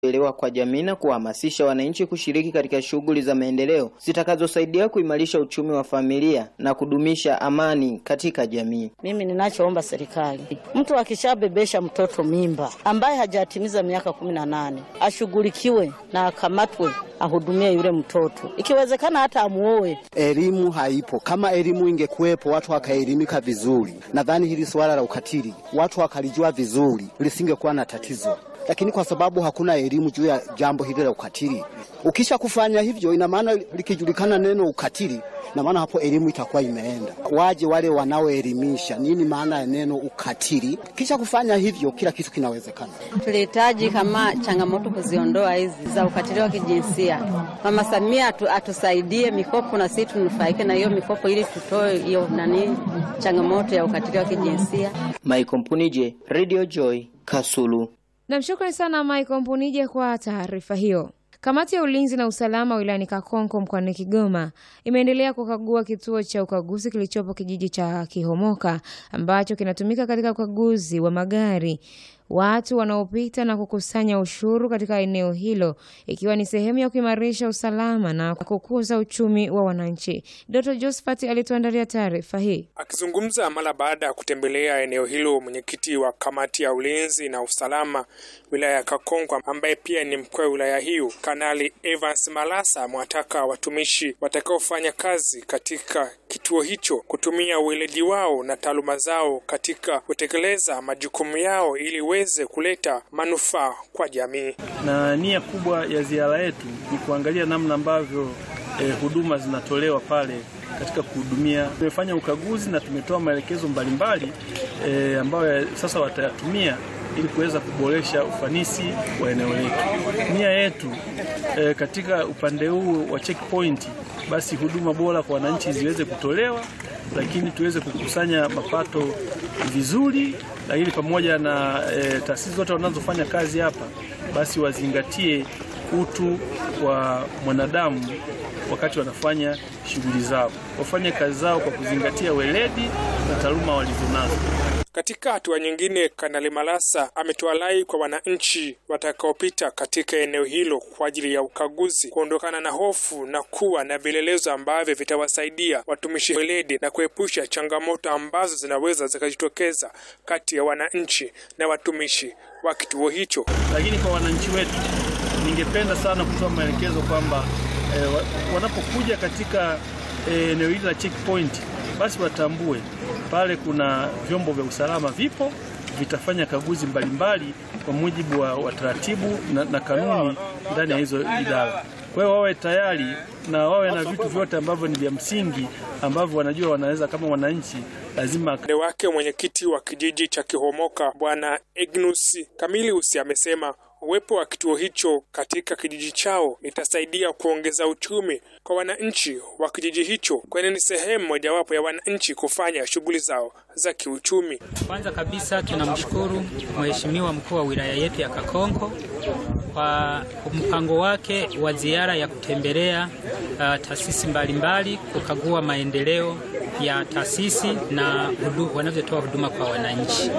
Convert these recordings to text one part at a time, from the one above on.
elewa kwa jamii na kuhamasisha wananchi kushiriki katika shughuli za maendeleo zitakazosaidia kuimarisha uchumi wa familia na kudumisha amani katika jamii. Mimi ninachoomba serikali, mtu akishabebesha mtoto mimba ambaye hajatimiza miaka kumi na nane ashughulikiwe na akamatwe, ahudumie yule mtoto, ikiwezekana hata amuoe. Elimu haipo. Kama elimu ingekuwepo, watu wakaelimika vizuri, nadhani hili suala la ukatili watu wakalijua vizuri, lisingekuwa na tatizo lakini kwa sababu hakuna elimu juu ya jambo hili la ukatili, ukisha kufanya hivyo, ina maana likijulikana neno ukatili, na maana hapo elimu itakuwa imeenda. Waje wale wanaoelimisha nini maana ya neno ukatili, kisha kufanya hivyo, kila kitu kinawezekana. Tulihitaji kama changamoto kuziondoa hizi za ukatili wa kijinsia. Mama Samia atu, atusaidie mikopo na sisi tunufaike na hiyo mikopo, ili tutoe hiyo nani changamoto ya ukatili wa kijinsia. Michael Mpunije, Radio Joy, Kasulu. Namshukrani sana Michael Mpunije kwa taarifa hiyo. Kamati ya ulinzi na usalama wilayani Kakonko mkoani Kigoma imeendelea kukagua kituo cha ukaguzi kilichopo kijiji cha Kihomoka ambacho kinatumika katika ukaguzi wa magari watu wanaopita na kukusanya ushuru katika eneo hilo ikiwa ni sehemu ya kuimarisha usalama na kukuza uchumi wa wananchi. Dr. Josephat alituandalia taarifa hii. Akizungumza mara baada ya kutembelea eneo hilo, mwenyekiti wa kamati ya ulinzi na usalama wilaya ya Kakonko ambaye pia ni mkuu wa wilaya hiyo, Kanali Evans Malasa amewataka watumishi watakaofanya kazi katika kituo hicho kutumia uweledi wao na taaluma zao katika kutekeleza majukumu yao ili weze kuleta manufaa kwa jamii. Na nia kubwa ya ziara yetu ni kuangalia namna ambavyo eh, huduma zinatolewa pale katika kuhudumia. Tumefanya ukaguzi na tumetoa maelekezo mbalimbali eh, ambayo sasa watayatumia ili kuweza kuboresha ufanisi wa eneo letu. Nia yetu e, katika upande huu wa checkpoint, basi huduma bora kwa wananchi ziweze kutolewa, lakini tuweze kukusanya mapato vizuri, lakini pamoja na e, taasisi zote wanazofanya kazi hapa, basi wazingatie utu wa mwanadamu wakati wanafanya shughuli zao, wafanye kazi zao kwa kuzingatia weledi na taaluma walizonazo. Katika hatua nyingine, Kanali Malasa ametoa rai kwa wananchi watakaopita katika eneo hilo kwa ajili ya ukaguzi kuondokana na hofu na kuwa na vielelezo ambavyo vitawasaidia watumishi weledi na kuepusha changamoto ambazo zinaweza zikajitokeza kati ya wananchi na watumishi wa kituo hicho. Lakini kwa wananchi wetu, ningependa sana kutoa maelekezo kwamba eh, wanapokuja katika eneo eh, hili la checkpoint basi watambue pale kuna vyombo vya usalama vipo, vitafanya kaguzi mbalimbali kwa mujibu wa taratibu na, na kanuni ndani ya hizo idara. Kwa hiyo wawe tayari na wawe na vitu vyote ambavyo ni vya msingi ambavyo wanajua wanaweza kama wananchi lazima. Upande wake mwenyekiti wa kijiji cha Kihomoka Bwana Ignus Kamilius amesema uwepo wa kituo hicho katika kijiji chao itasaidia kuongeza uchumi kwa wananchi wa kijiji hicho, kwani ni sehemu mojawapo ya wananchi kufanya shughuli zao za kiuchumi. Kwanza kabisa tunamshukuru Mheshimiwa mkuu wa wilaya yetu ya Kakonko kwa mpango wake wa ziara ya kutembelea uh, taasisi mbalimbali kukagua maendeleo ya taasisi na wanavyotoa huduma kwa wananchi,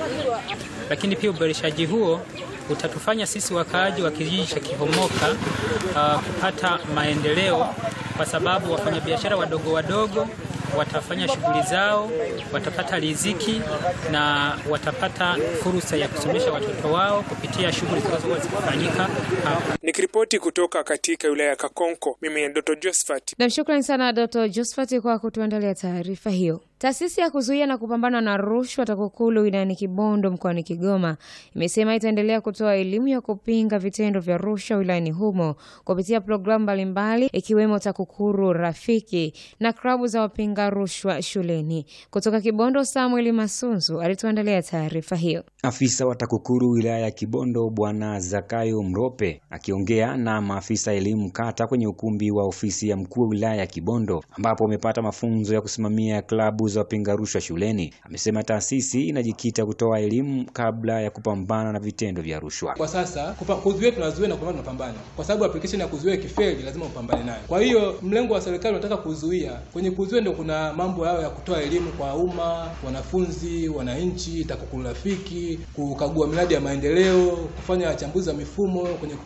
lakini pia uboreshaji huo utatufanya sisi wakaaji wa kijiji cha Kihomoka uh, kupata maendeleo kwa sababu wafanyabiashara wadogo wadogo watafanya shughuli zao, watapata riziki na watapata fursa ya kusomesha watoto wao kupitia shughuli zinazokuwa zikifanyika hapa. Nikiripoti kutoka katika wilaya ya Kakonko, mimi ni Dr. Josephat. Namshukrani sana Dr. Josephat kwa kutuandalia taarifa hiyo. Taasisi ya kuzuia na kupambana na rushwa TAKUKURU wilayani Kibondo mkoani Kigoma imesema itaendelea kutoa elimu ya kupinga vitendo vya rushwa wilayani humo kupitia programu mbalimbali ikiwemo TAKUKURU Rafiki na klabu za wapinga rushwa shuleni. Kutoka Kibondo, Samuel Masunzu alituandalia taarifa hiyo. Afisa wa TAKUKURU wilaya ya Kibondo Bwana Zakayo Mrope akiongea na maafisa elimu kata kwenye ukumbi wa ofisi ya mkuu wa wilaya ya Kibondo ambapo wamepata mafunzo ya kusimamia klabu kupunguza wapinga rushwa shuleni. Amesema taasisi inajikita kutoa elimu kabla ya kupambana na vitendo vya rushwa. Kwa sasa kupa- kuzuia tunazuia na kupambana tunapambana, kwa sababu application ya kuzuia ikifeli lazima upambane nayo. Kwa hiyo mlengo wa serikali unataka kuzuia. Kwenye kuzuia ndio kuna mambo yao ya kutoa elimu kwa umma, wanafunzi, wananchi, TAKUKURU rafiki, kukagua miradi ya maendeleo, kufanya chambuzi za mifumo kwenye